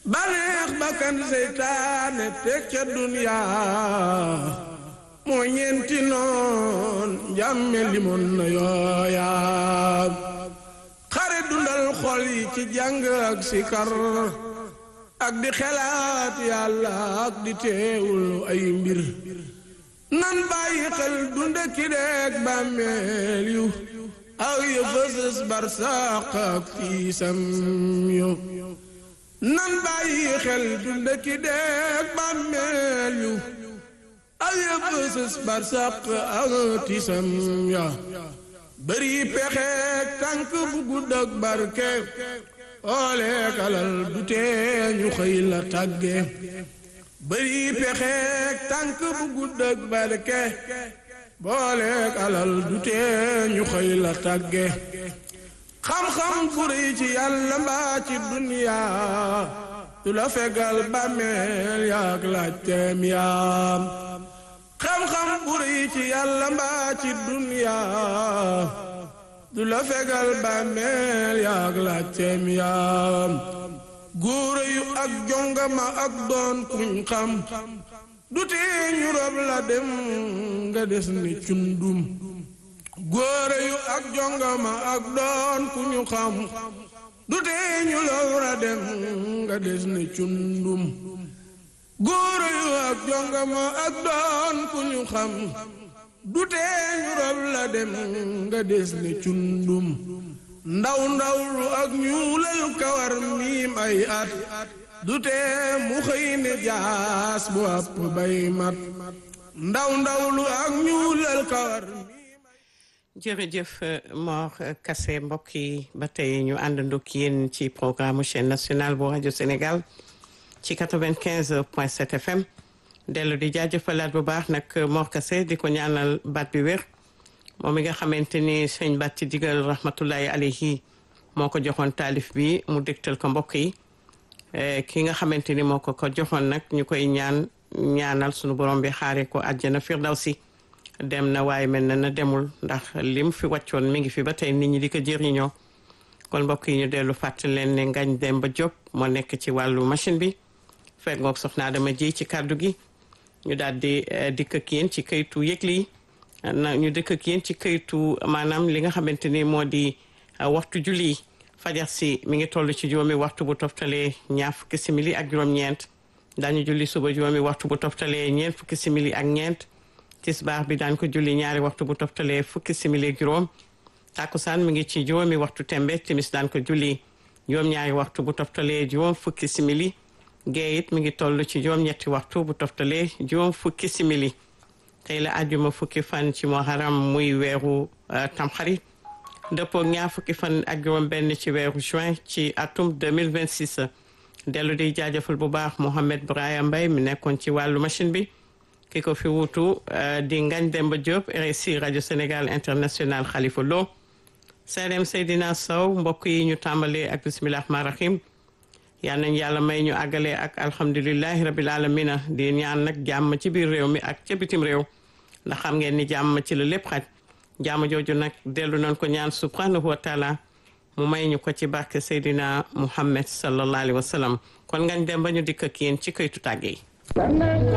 baneex bakkan seytaane teg ca duniyaa moo ñeenti noon njàmme limoon na yooyaa xare dundal xol yi ci jàng ak sikar ak di xelaat yàlla ak di teewul ay mbir nan bàyyi xel dunde ki deeg bàmmeel yu aw yu fësës barsaq ak tiisam yu nan bàyyi xel dunde ki deeg bàmmeel yu aw yu fësës barsaq ak tiisam ya bëri pexeek tànk bu gudd ak barke ooleek alal du tee ñu xëy la tàgge bëri pexeek tànk bu gudd ak barke booleek alal du tee ñu xëy la tàgge xam-xam bu rëy ci yàlla mbaa ci duniyaa du la fegal bàmmeel yaak laajteem yaam xam-xam bu rëy ci yàlla mbaa ci duniyaa du la fegal bàmmeel yaak laajteem yaam góore yu ak jongama ak doon kuñ xam du tee ñu rob la dem nga des ni cundum góore yu ak jongama ak doon ku ñu xam du tee ñu rob la dem nga des ni cundum góore yu ak jongama ak doon ku ñu xam du tee ñu rob la dem nga des ni cundum ndaw ndaw lu ak ñuulal kawar miim ay at du tee mu xëy ne jaas bu àpp bay mat ndaw ndaw lu ak ñuulal kawar jërëjëf Mor Kassé mbokk yi ba tey ñu àndandoo ak yéen ci programme chaîne nationale bu rajo Sénégal ci 95 point 7 FM dellu di jaajëfalaat bu baax nag Mor Kassé di ko ñaanal baat bi wér moom mi nga xamante ni sëñ baat ci digal rahmatullahi alayhi moo ko joxoon taalif bi mu dégtal ko mbokk yi ki nga xamante ni moo ko ko joxoon nag ñu koy ñaan ñaanal sunu borom bi xaare ko àjjana firdawsi dem na waaye mel na na demul ndax lim fi wàccoon mi ngi fi ba tey nit ñi di ko jëriñoo kon mbokk yi ñu dellu fàttali leen ne ngañ dem ba Diop moo nekk ci wàllu machine bi fekk ngoog soxnaa dama ji ci kàddu gi ñu daal di dikk ak yéen ci kayitu yëgli yi na ñu dëkk ak yéen ci kayitu maanaam li nga xamante ni moo di waxtu julli fajar si mi ngi toll ci juróomi waxtu bu toftalee ñaar fukki simili ak juróom-ñeent daañu julli suba juróomi waxtu bu toftalee ñeent fukki simili ak ñeent tisbaar bi daan ko julli ñaari waxtu bu toftalee fukki simili ak juróom takkusaan mi ngi ci juróomi waxtu tembe timis daan ko julli juróom-ñaari waxtu bu toftalee juróom fukki simili gee it mi ngi toll ci juróom-ñetti waxtu bu toftalee juróom fukki simili tey la àjjuma fukki fan ci muharram muy weeru tamxarit dëppoo ñaar fukki fan ak juróom benn ci weeru juin ci atum 2026 dellu di jaajëfal bu baax Mohamed Brahima Mbaye mi nekkoon ci wàllu machine bi ki ko fi wuutu di Ngagne Demba Diop RSI rajo Sénégal international Khalifa Lo Seydem Seydina Sow mbokk yi ñu tàmbalee ak bisimilah rahmaani rahim yal nañ yàlla may ñu àggale ak alhamdulilahi rabil alamina di ñaan nag jàmm ci biir réew mi ak ca bitim réew ndax xam ngeen ni jàmm ci la lépp xaj jàmm jooju nag dellu nañ ko ñaan subhanahu wa taala mu may ñu ko ci barke Seydina Muhammad sallallahu alayhi wa sallam kon ngañ dem ba ñu dikk ak yéen ci këytu tàgge yi